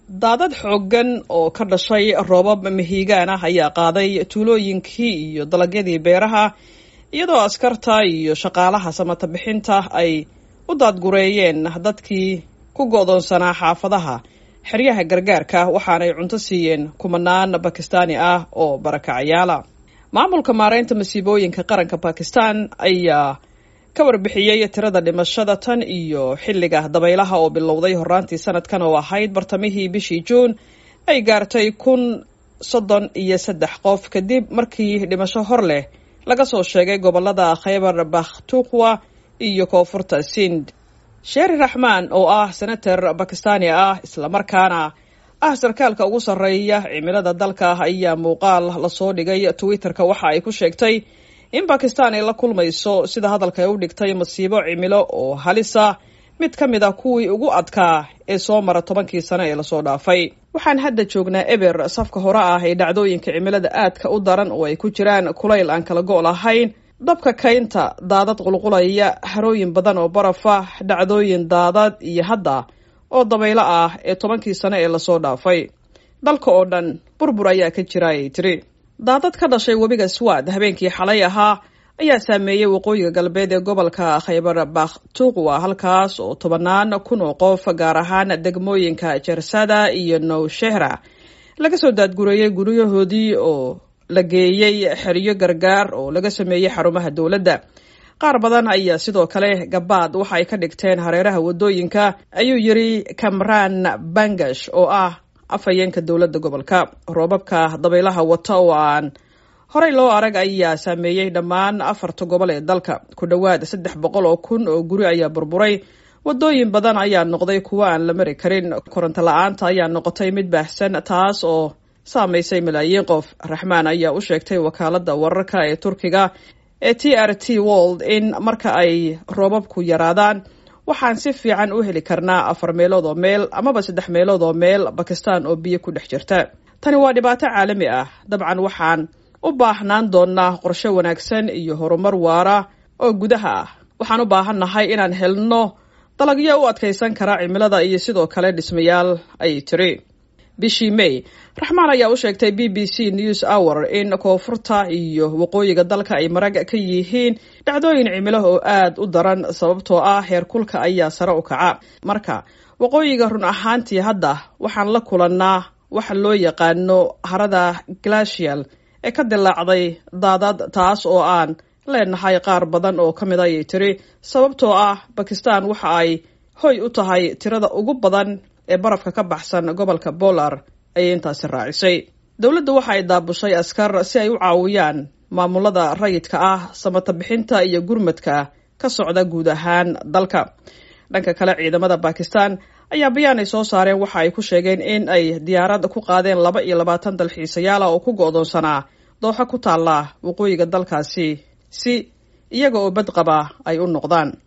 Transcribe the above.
daadad xooggan oo ka dhashay roobab mahiigaan ah ayaa qaaday tuulooyinkii iyo dalagyadii beeraha iyadoo askarta iyo shaqaalaha samata bixinta ay u daadgureeyeen dadkii ku go'doonsanaa xaafadaha xeryaha gargaarka waxaanay cunto siiyeen kumanaan bakistaani ah oo barakacyaala maamulka maareynta masiibooyinka qaranka bakistan ayaa ka warbixiyey tirada dhimashada tan iyo xilliga dabaylaha oo bilowday horaantii sanadkan oo ahayd bartamihii bishii juun ay gaartay kun soddon iyo saddex qof kadib markii dhimasho hor leh laga soo sheegay gobolada khaybar bakhtuqwa iyo koonfurta sind sheeri raxmaan oo ah senator bakistaani ah islamarkaana ah sarkaalka ugu sarreeya cimilada dalka ayaa muuqaal lasoo dhigay twitterka waxa ay ku sheegtay in bakistan ay la kulmayso sida hadalka ay u dhigtay masiibo cimilo oo halisa mid ka mid a kuwii ugu adkaa ee soo mara tobankii sano ee lasoo dhaafay waxaan hadda joognaa eber safka hore ah ee dhacdooyinka cimilada aadka u daran oo ay ku jiraan kulayl aan kala go' lahayn dabka kaynta daadad qulqulaya harooyin badan oo barafa dhacdooyin daadad iyo hadda oo dabaylo ah ee tobankii sano ee lasoo dhaafay dalka oo dhan burbur ayaa ka jira ayay tiri daadad ka dhashay webiga swad habeenkii xalay ahaa ayaa saameeyey waqooyiga galbeed ee gobolka khaybar bakhtuqwa halkaas oo tobanaan kun oo qof gaar ahaan degmooyinka jersada iyo nowshehra laga soo daadgureeyey guryahoodii oo la geeyey xeryo gargaar oo laga sameeyey xarumaha dowladda qaar badan ayaa sidoo kale gabaad waxa ay ka dhigteen hareeraha wadooyinka ayuu yiri kamran bangash oo ah afhayeenka dowladda gobolka roobabka dabaylaha wata oo aan horey loo arag ayaa saameeyey dhammaan afarta gobol ee dalka ku dhowaad saddex boqol oo kun oo guri ayaa burburay wadooyin badan ayaa noqday kuwo aan la mari karin koronto la-aanta ayaa noqotay mid baahsan taas oo saamaysay malaayiin qof raxmaan ayaa u sheegtay wakaalada wararka ee turkiga ee t r t world in marka ay roobabku yaraadaan waxaan si fiican u heli karnaa afar meelood oo meel amaba saddex meelood oo meel bakistan oo biyo ku dhex jirta tani waa dhibaato caalami ah dabcan waxaan u baahnaan doonaa qorshe wanaagsan iyo horumar waara oo gudaha ah waxaan u baahannahay inaan helno dalagyo u adkaysan kara cimilada iyo sidoo kale dhismayaal ayay tiri bishii may raxmaan ayaa u sheegtay b b c news hour in koonfurta iyo waqooyiga dalka ay marag ka yihiin dhacdooyin cimilo oo aad u daran sababtoo ah heerkulka ayaa sare u kaca marka waqooyiga run ahaantii hadda waxaan la kulannaa waxa loo yaqaano harada glacial ee ka dilaacday daadad taas oo aan leenahay qaar badan oo ka mid ayay tiri sababtoo ah bakistan waxa ay hoy u tahay tirada ugu badan ee barafka ka baxsan gobolka bolar ayay intaasi raacisay dowladda waxa ay daabushay askar si ay u caawiyaan maamulada rayidka ah samata bixinta iyo gurmadka ka socda guud ahaan dalka dhanka kale ciidamada bakistan ayaa bayaan ay soo saareen waxa ay ku sheegeen in ay diyaarad ku qaadeen laba iyo labaatan dalxiisayaala oo ku go'doonsanaa dooxo ku taalla waqooyiga dalkaasi si iyaga oo badqaba ay u noqdaan